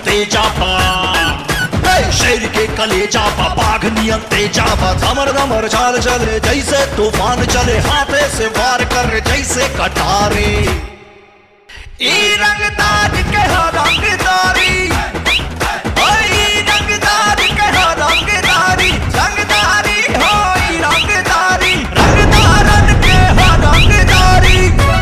तेजा पा हे, शेर के कलेजा पा बाघ नियन तेजा पा धमर धमर चाल चले जैसे तूफान चले हाथे से वार कर जैसे कटारे ई रंगदार के हो रंगदारी ओए ई रंगदार के हो रंगदारी रंगदारी हो ई रंगदारी रंगदारन के हो रंगदारी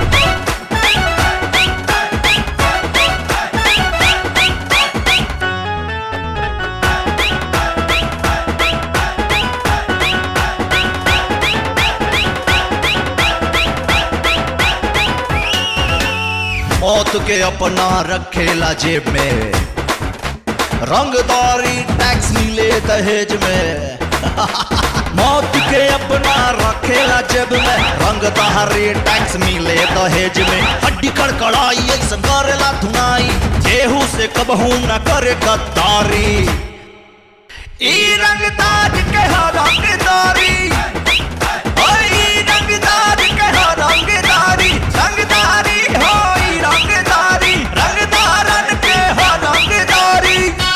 मौत के अपना रखेला जेब में रंगदारी टैक्स मिले दहेज में मौत के अपना रखेला जेब में रंगदारी टैक्स मिले दहेज में हड्डी कड़कड़ाई ऐसा करेला धुनाई केहू से कबहू न करे गद्दारी ई रंगदार के हो रंगदारी ओए ई रंगदार के हो रंगदारी रंगदारी हो ई रंगदारी रंगदारन के हो रंगदारी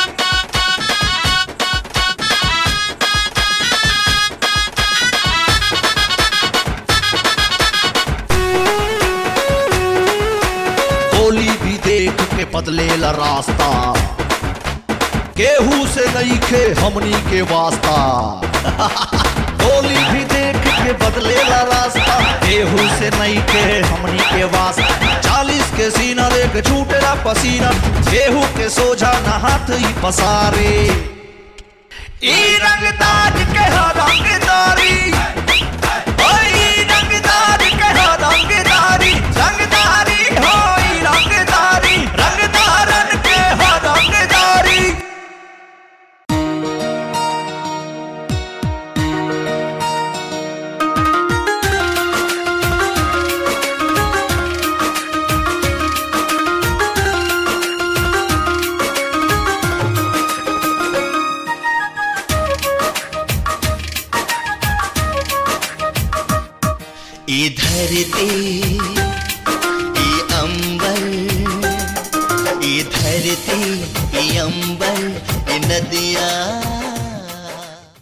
गोली भी देख के बदलेला रास्ता केहू से नहीं खे हमनी के वास्ता गोली भी देख के बदलेला रास्ता केहू से नहीं खे हमनी के वास्ता चालीस के सीना देख छूटेला पसीना केहू के सोझा न हाथ ही पसारे ई रंगदार के हो रंगदारी ओए ई रंगदार के हो रंगदारी रंगदारी हो ई रंगदारी रंगदारन के हो रंगदारी ई धरती ई अंबर ई धरती ई अंबर ई नदिया